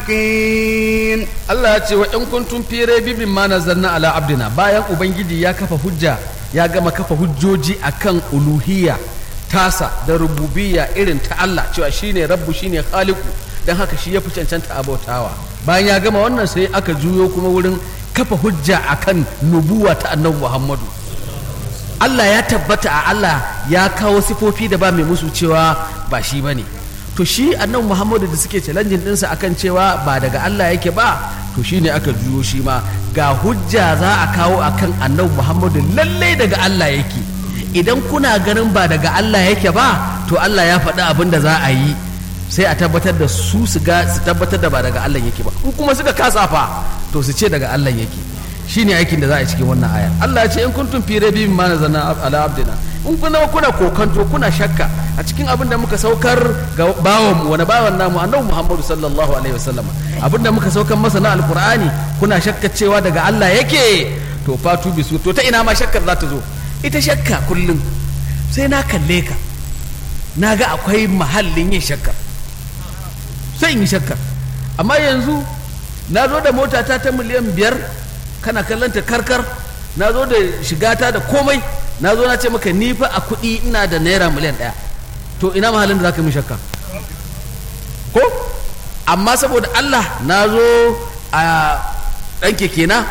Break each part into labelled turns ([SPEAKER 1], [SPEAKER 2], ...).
[SPEAKER 1] الصادقين
[SPEAKER 2] Allah ya ce wa in kuntum fi raibin ma nazzalna ala abdina bayan ubangiji ya kafa hujja ya gama kafa hujjoji akan uluhiyya tasa da rububiyya irin ta Allah cewa shine rabbu shine khaliqu dan haka shi ya fi cancanta abautawa bayan ya gama wannan sai aka juyo kuma wurin kafa hujja akan nubuwa ta annabi Muhammadu Allah ya tabbata a Allah ya kawo sifofi da ba mai musu cewa ba shi bane to shi annabi Muhammadu da suke challenging dinsa akan cewa ba daga Allah yake ba to shi ne aka juyo shi ma ga hujja za a kawo akan annabi Muhammadu lallai daga Allah yake idan kuna ganin ba daga Allah yake ba to Allah ya faɗi abin da za a yi sai a tabbatar da su su ga su tabbatar da ba daga Allah yake ba in kuma suka kasa fa to su ce daga Allah yake shine aikin da za a yi cikin wannan aya Allah ya ce in kuntum fi raibin ma nazana ala abdina in kuna kuna kokanto kuna shakka a cikin abin da muka saukar ga bawan mu wani bawan namu annabi Muhammadu sallallahu alaihi wasallam abin da muka saukar masa na alqur'ani kuna shakka cewa daga Allah yake to fatu bisu to ta ina ma shakkar za ta zo ita shakka kullum sai na kalle ka na ga akwai mahallin yin shakkar sai in yi shakkar amma yanzu na zo da motata ta miliyan biyar kana kallanta karkar na zo da shigata da komai na zo na ce maka ni fa a kuɗi ina da naira miliyan ɗaya to ina mahallin da za ka yi shakka ko amma saboda Allah na zo a ɗan keke na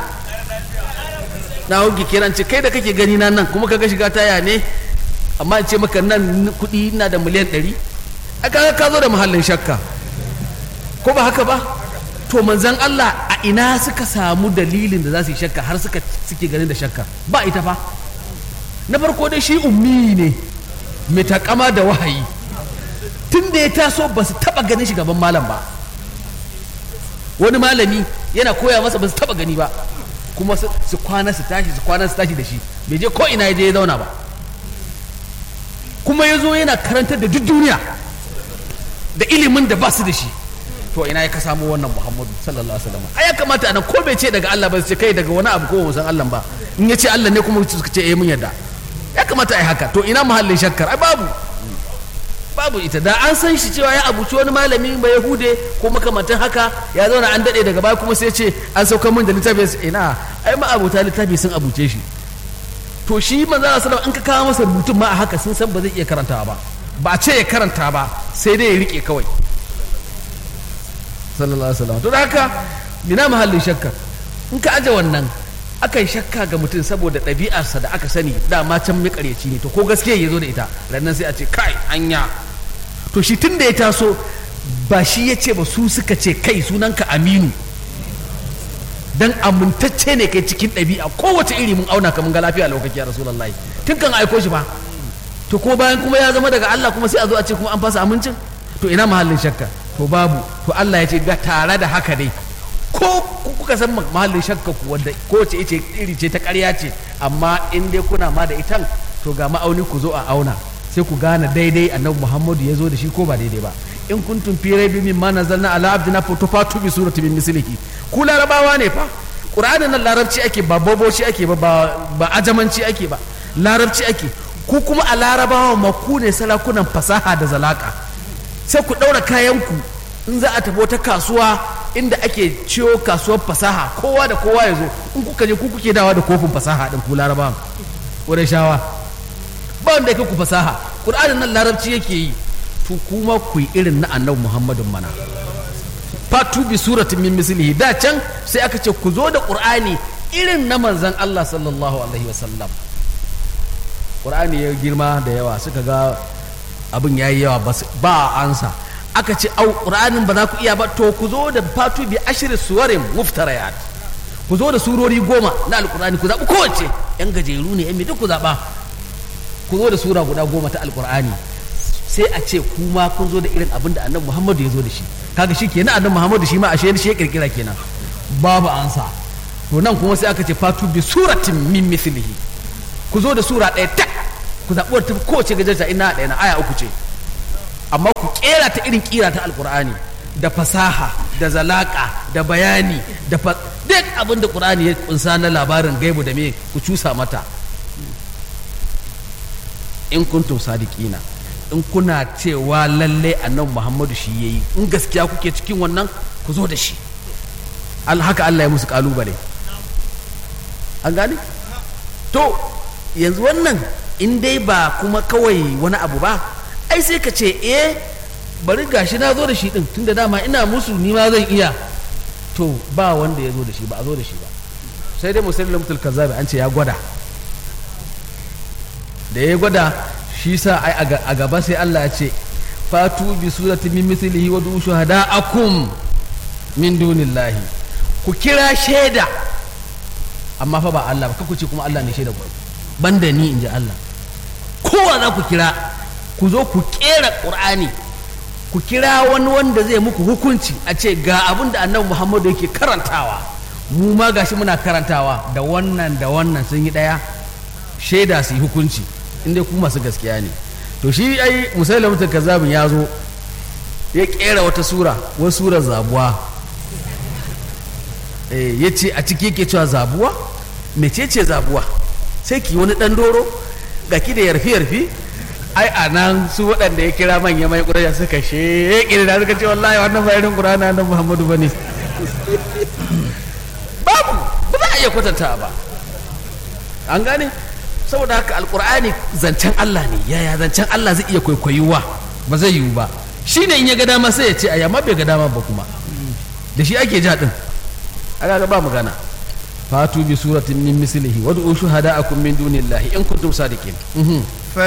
[SPEAKER 2] na hau keke na ce kai da kake gani na nan kuma kaga shiga taya ne amma in ce maka nan kuɗi ina da miliyan ɗari aka ka zo da mahallin shakka ko ba haka ba to manzan Allah a ina suka samu dalilin da za su yi shakka har suka suke ganin da shakka ba ita fa na farko dai shi ummi ne mai takama da wahayi tun da ya taso ba su taba ganin shi gaban malam ba wani malami yana koya masa ba su taba gani ba kuma su kwana su tashi su kwana su tashi da shi bai je ko ina ya je ya zauna ba kuma ya zo yana karantar da duk duniya da ilimin da ba su da shi to ina ya ka samu wannan muhammadu sallallahu alaihi wasallam ai ya kamata anan ko bai ce daga Allah ba su ce kai daga wani abu ko ba san Allah ba in ya ce Allah ne kuma suka ce eh mun yarda ya kamata ai haka to ina mahallin shakkar ai babu babu ita da an san shi cewa ya abuci wani malami mai yahude ko makamantan haka ya zauna an dade daga baya kuma sai ce an saukar min da littafi ina ai ma abuta littafi sun abuce shi to shi manzo Allah sallallahu an ka kawo masa mutum ma a haka sun san ba zai iya karantawa ba ba a ce ya karanta ba sai dai ya rike kawai sallallahu alaihi wasallam to da haka ina mahallin shakka in ka aje wannan akan shakka ga mutum saboda ɗabi'arsa da aka sani dama can makaryaci ne to ko gaskiya ya zo da ita rannan sai a ce kai anya to shi tun da ya taso ba shi ya ce ba su suka ce kai sunanka aminu dan amintacce ne kai cikin ɗabi'a kowace iri mun auna ka mun ga lafiya lokaci ya rasulullahi tun kan aiko shi ba to ko bayan kuma ya zama daga Allah kuma sai a zo a ce kuma an fasa amincin to ina mahallin shakka to babu to Allah ya ce ga tare da haka dai ko kuka san mahallin shakka ku wanda kowace ice iri ce ta ƙarya ce amma in dai kuna ma da itan to ga ma'auni ku zo a auna sai ku gane daidai annabi Muhammadu ya zo da shi ko ba daidai ba in kuntum fi raibin mimma nazzalna ala abdina fa tufatu bi surati min mislihi ku larabawa ne fa qur'anin nan larabci ake ba boboci ake ba ba ajamanci ake ba larabci ake ku kuma a larabawa ma ku ne salakunan fasaha da zalaka sai ku ɗaura kayanku in za a tafi wata kasuwa inda ake ciwo kasuwar fasaha kowa da kowa ya zo in kuka je ku kuke dawa da kofin fasaha din ku larabawa wurin shawa ba wanda yake ku fasaha qur'anin nan larabci yake yi to kuma ku yi irin na annabi muhammadin mana fatu bi suratin min mislihi da can sai aka ce ku zo da qur'ani irin na manzon Allah sallallahu alaihi wasallam qur'ani ya girma da yawa suka ga abin yayi yawa ba ansa aka ce au qur'anin ba za ku iya ba to ku zo da fatu bi ashri suwarin muftarayat ku zo da surori goma na alqur'ani ku zaɓi kowace yan gajeru ne yan mai duk ku zaɓa ku zo da sura guda goma ta alqur'ani sai a ce kuma kun zo da irin abin da annabi muhammadu ya zo da shi kaga shi kenan annabi muhammadu shi ma ashe shi ya kirkira kenan babu ansa to nan kuma sai aka ce fatu bi suratin min mithlihi ku zo da sura ɗaya tak ku zaɓi wadda tafi kowace gajarta ina ɗaya na aya uku ce amma ku kera ta irin kira ta alkur'ani da fasaha da zalaka da bayani da duk abin da qur'ani ya kunsa na labarin gaibu da me ku cusa mata in kuntum sadiqina in kuna cewa lalle annabi muhammadu shi yayi in gaskiya kuke cikin wannan ku zo da shi al haka Allah ya musu kalubale an gane to yanzu wannan in dai ba kuma kawai wani abu ba ai sai ka ce eh bari gashi na zo da shi din tunda dama ina musu ni ma zan iya to ba wanda ya zo da shi ba a zo da shi ba sai dai musulun mutul kazzabi an ce ya gwada da ya gwada shi sa ai a gaba sai Allah ya ce fatu bi surati min mithlihi wa du shuhada'akum min dunillahi ku kira shaida amma fa ba Allah ba ku ce kuma Allah ne shaida ku banda ni inji Allah kowa za ku kira ku zo ku kera qur'ani ku kira wani wanda zai muku hukunci a ce ga abin da annabi Muhammadu yake karantawa mu ma gashi muna karantawa da wannan da wannan sun yi daya shaida su yi hukunci inda ku masu gaskiya ne to shi ai musailama ta kazabin ya zo ya kera wata sura wani surar zabuwa ya ce a ciki yake cewa zabuwa mecece zabuwa sai ki wani dan doro ga ki da yarfi yarfi ai a nan su waɗanda ya kira manya mai ƙuraja suka sheƙi da suka ce wallahi wannan ba irin ƙurana na muhammadu ba ne babu ba za a iya kwatanta ba an gane saboda haka alkur'ani zancen Allah ne yaya zancen Allah zai iya kwaikwayuwa ba zai yiwu ba shi ne in ya ga dama sai ya ce aya ma bai ga dama ba kuma da shi ake ja din aka ga ba magana fatu bi suratin min mislihi wad'u shuhada'akum min dunillahi in kuntum sadiqin